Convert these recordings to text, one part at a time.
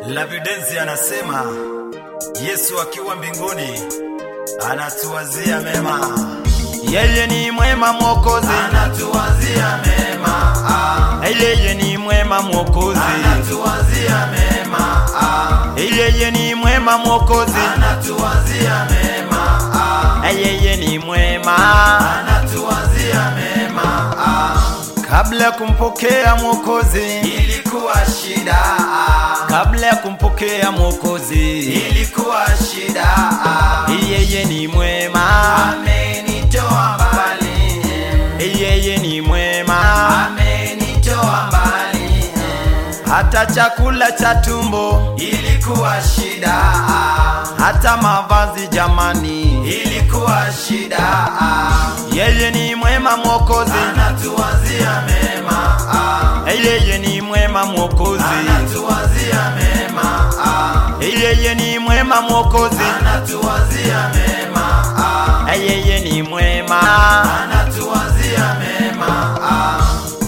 Lavidensi anasema Yesu akiwa mbinguni anatuwazia mema, Yeye ni mwema Mwokozi, anatuwazia mema, ah, yeye ni mwema Mwokozi, anatuwazia mema, ah, yeye ni mwema Mwokozi, anatuwazia mema, ah, yeye ni mwema. anatuwazia mema, ah, Kabla ya kumpokea Mwokozi, ilikuwa shida, ah, kabla ya kumpokea Mwokozi, ilikuwa shida, ah, yeye ni mwema, amenitoa mbali, yeye ni mwema. amenitoa mbali, Hata chakula cha tumbo, ilikuwa shida, ah, hata mavazi jamani, ilikuwa shida, ah, yeye ni mwema Mwokozi, anatuwazia mema, ah, yeye ni mwema Mwokozi, anatuwazia mema, ah, yeye ni mwema Mwokozi, anatuwazia mema, ah, yeye ni mwema. anatuwazia mema, ah,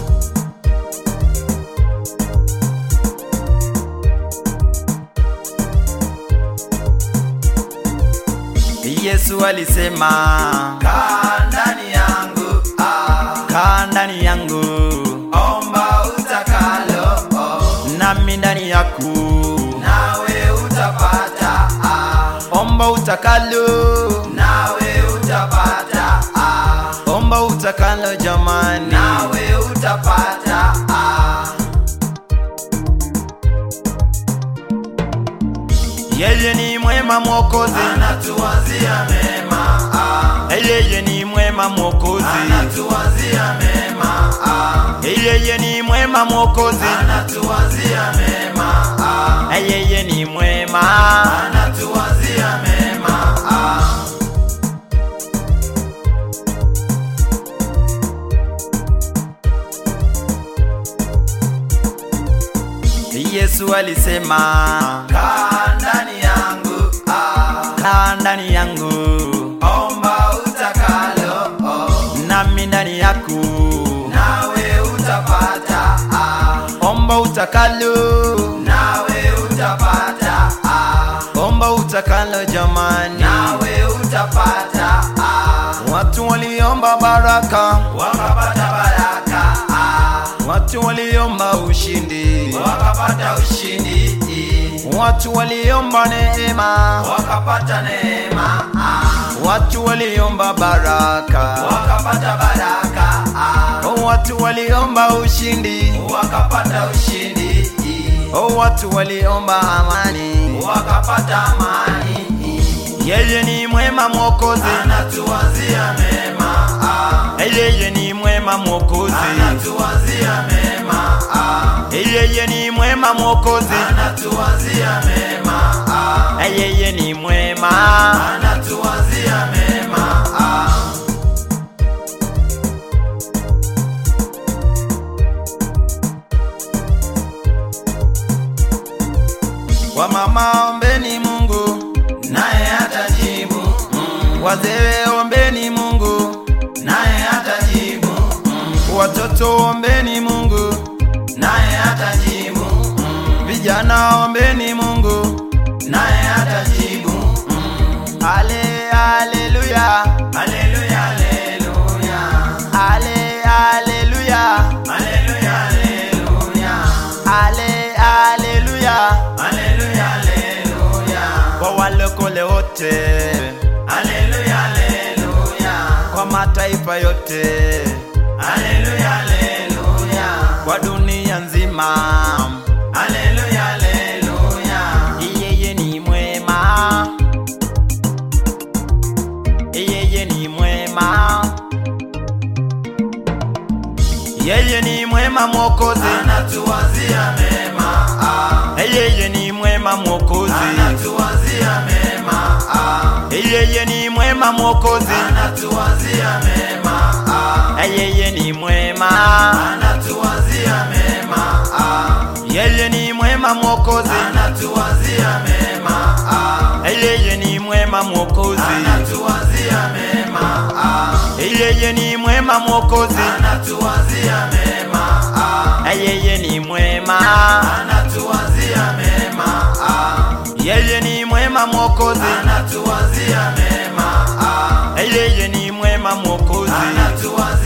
Yesu alisema, kaa ndani yangu, ah, kaa ndani yangu, omba utakalo, oh, nami ndani yako, nawe utapata, ah, omba utakalo, nawe utapata, ah, omba utakalo jamani, nawe utapata, ah, yeye ni mwema Mwokozi, anatuwazia mema, ah, yeye ni mwema Mwokozi, anatuwazia mema, ah, yeye ni mwema Mwokozi, anatuwazia mema, ah, yeye ni mwema. anatuwazia mema, ah, Yesu alisema, kaa ndani yangu, ah, kaa ndani yangu, omba utakalo, oh, nami ndani yako, nawe utapata, ah, omba utakalo, nawe utapata, ah, omba utakalo jamani. nawe utapata, ah, Watu waliomba baraka, wakapata baraka, ah, watu waliomba ushindi, wakapata ushindi, watu waliomba neema, wakapata neema, ah, watu waliomba baraka, wakapata baraka, ah, watu waliomba ushindi, wakapata ushindi, watu waliomba amani. wakapata amani. Yeye ni mwema Mwokozi, Anatuwazia mema, ah, yeye ni mwema Mwokozi, anatuwazia mema, ah, yeye ni mwema Mwokozi, anatuwazia mema, ah, yeye ni mwema. anatuwazia mema, ah, Wamama ombeni Mungu, naye atajibu, mm, wazee ombeni Mungu, naye atajibu, mm, watoto ombeni Mungu, naye atajibu, mm, vijana ombeni Mungu. naye atajibu, mm, Ale, haleluya, haleluya, haleluya, ale, haleluya, haleluya, haleluya, ale, haleluya, haleluya, haleluya, kwa walokole wote, haleluya, haleluya, kwa mataifa yote, haleluya, haleluya, kwa dunia nzima. haleluya, haleluya, Yeye ni mwema, yeye ni mwema, yeye ni mwema Mwokozi, anatuwazia mema, ah, yeye ni mwema Mwokozi, anatuwazia mema, ah, yeye ni mwema Mwokozi, anatuwazia mema, ah, yeye ni mwema, anatuwazia mema, ah, yeye ni mwema Mwokozi, anatuwazia mema, ah, yeye ni mwema Mwokozi, anatuwazia mema, ah, yeye ni mwema Mwokozi, anatuwazia mema, ah, yeye ni mwema. anatuwazia mema, mwokozi anatuwazia mema ah. yeye ni mwema mwokozi anatuwazia